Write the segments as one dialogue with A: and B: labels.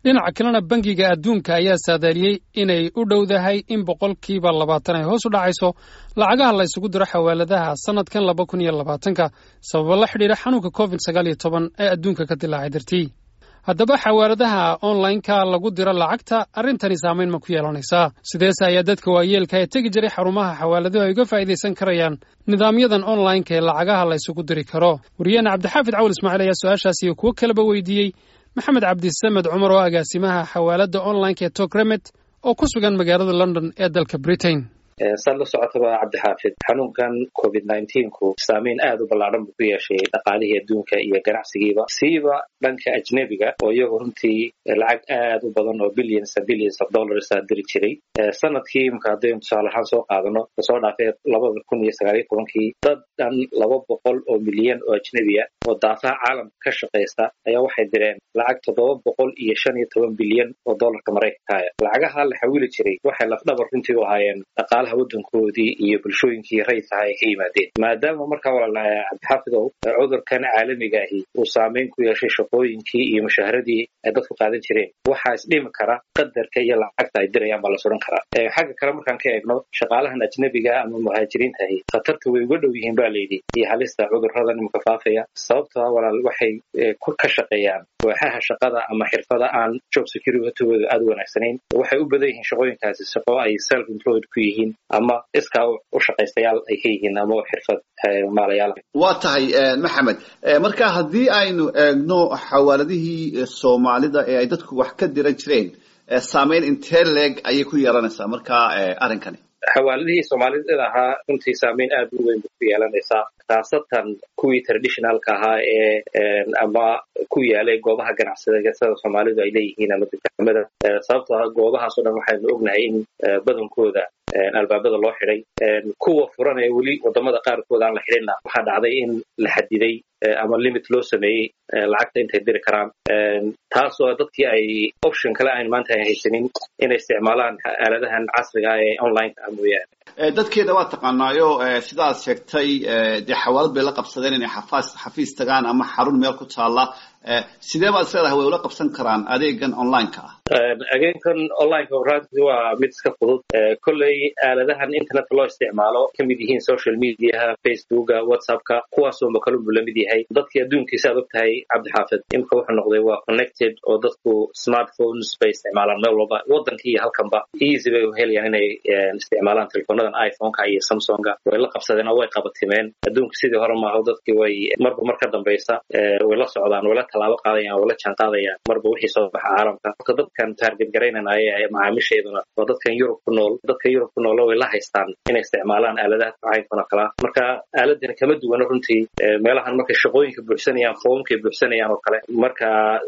A: dhinaca kalena bangiga adduunka ayaa saadaaliyey inay u dhowdahay in boqolkiiba labaatan ay hoos u dhacayso lacagaha la isugu diro xawaaladaha sannadkan laba kun iyo labaatanka sababo la xidhiidha xanuunka covid sagaal iyo toban ee adduunka ka dilaacay dartii haddaba xawaaladaha onlineka lagu diro lacagta arrintani saamayn ma ku yeelanaysaa sideese ayaa dadka waayeelka ee tegi jiray xarumaha xawaaladuhu ay uga faa'iidaysan karayaan nidaamyadan onlineka ee lacagaha la isugu diri karo wariyaheena cabdixaafid cawal ismaaciil ayaa su-aashaas iyo kuwo kaleba weydiiyey maxamed cabdisamed cumar oo agaasimaha xawaaladda onlineka ee tokremet oo ku sugan magaalada london ee dalka britain
B: saad la socotaba cabdixaafid xanuunkan covid ku saameyn aad u ballaadhan buu ku yeeshay dhaqaalihii adduunka iyo ganacsigiiba siiba dhanka ajnebiga oo iyagu runtii lacag aad u badan oo billions billions of dollars a diri jiray sanadkii imka haddaynu tusaale ahaan soo qaadano kasoo dhaafay labada kun iyo sagaaliyo tobankii dad dhan laba boqol oo milyan oo ajnebiya oo daafaha caalamka ka shaqaysta ayaa waxay direen lacag toddoba boqol iyo shan iyo toban bilyan oo dollarka maraykankaaya lacagaha la xawili jiray waxay lafdhabar runtii u ahaayeen dhaqaalaha waddankoodii iyo bulshooyinkii rayidkaha ay ka yimaadeen maadaama markaa walaalaha cabdixaafidow cudurkan caalamiga ahi uu saameyn ku yeeshay shaqooyinkii iyo mushaaharadii ay dadku qaadan jireen waxaa isdhimi kara qadarka iyo lacagta ay dirayaan baa la suran karaa xagga kale markaan ka eegno shaqaalahan ajnebiga ama muhaajiriinta ahi khatarta way uga dhow yihiin ba layidhi iyo halista cudurradan imika faafaya sababtoo walaal waxay ka shaqeeyaan waaxaha shaqada ama xirfada aan job securitytooda aad u wanaagsanayn waxay u badan yihiin shaqooyinkaasi shaqo ay self employed ku yihiin ama iskaa u shaqaystayaal ay ka yihiin ama xirfad maalayaal
C: waa tahay maxamed marka haddii aynu eegno xawaaladihii soomaalida ee ay dadku wax ka diran jireen saameyn intee leeg ayay ku yeelanaysaa marka arrinkani
B: xawaaladihii soomaalida ahaa runtii saameyn aad u weyn bay ku yeelanaysaa khaasatan kuwii traditionalka ahaa ee ama ku yaalay goobaha ganacsiga sida soomaalidu ay leeyihiin ama dukaamada sababtoo ah goobahaasoo dhan waxaynu ognahay in badankooda albaabada loo xidhay kuwa furan ee weli wadamada qaarkood aan la xidhinna waxaa dhacday in la xadiday ama limit loo sameeyey lacagta intay diri karaan taasoo dadkii ay option kale ayn maanta ay haysanin inay isticmaalaan aaladahan casriga ah ee onlineka ah mooyaane
C: dadkeeda waa taqaanaayo sidaad sheegtay dee xawaalad bay la qabsadeen inay xafaas xafiis tagaan ama xarun meel ku taalla sidee baad isleedahay way ula qabsan karaan adeegan onlineka ah
B: adeegan onlineka runtii waa mid iska fudud kolley aaladahan internetka loo isticmaalo ka mid yihiin social mediaha facebooka whatsappka kuwaasoo makalunbu la mid yahay dadkii adduunkiisa aad og tahay cabdixaafid imika wuxuu noqday waa connected oo dadku smartphones bay isticmaalaan meel walba waddanka iyo halkanba easy bay u helayaan inay isticmaalaan telefonadan iphoneka iyo samsonga way la qabsadeen oo way qabatimeen adduunka sidii hore maaho dadkii way marba mar ka dambaysa way la socdaan way la tallaabo qaadayaan way la jaan qaadayaan marba wixii soo baxa caalamka marka dadkan taarget garaynanaya ee macaamiisheeduna waa dadkan yurub ku nool dadka yurub ku nool way la haystaan inay isticmaalaan aaladaha caynkan oo kalea marka aaladani kama duwana runtii meelahan markay shaqooyinka buuxsanayaan foomkay buuxsanayaan oo kale marka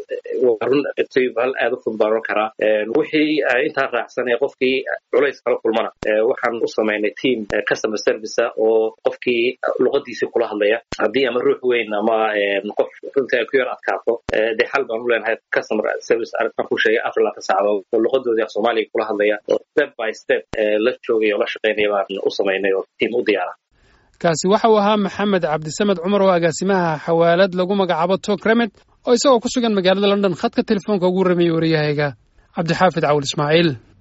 B: waa run hal aad u fudud baan oran karaa wixii intaa raacsan ee qofkii culays kala kulmana waxaan u samaynay team customer service oo qofkii luqadiisii kula hadlaya haddii ama ruux weyn ama qof runtii ay ku yar adkaato dee xal baan u leenahay customer service arrintan ku sheegay afar laatan saacadood oo luqadoodii af soomaaliga kula hadlaya oo step by step la joogaya oo la shaqaynaya baan u samaynay oo team u diyaara
A: kaasi waxa uu ahaa maxamed cabdisamed cumar oo agaasimaha xawaalad lagu magacaabo tokremet oo isagoo ku sugan magaalada london khadka telefoonka ugu rameeyey wariyahayga cabdixaafid cawil ismaaciil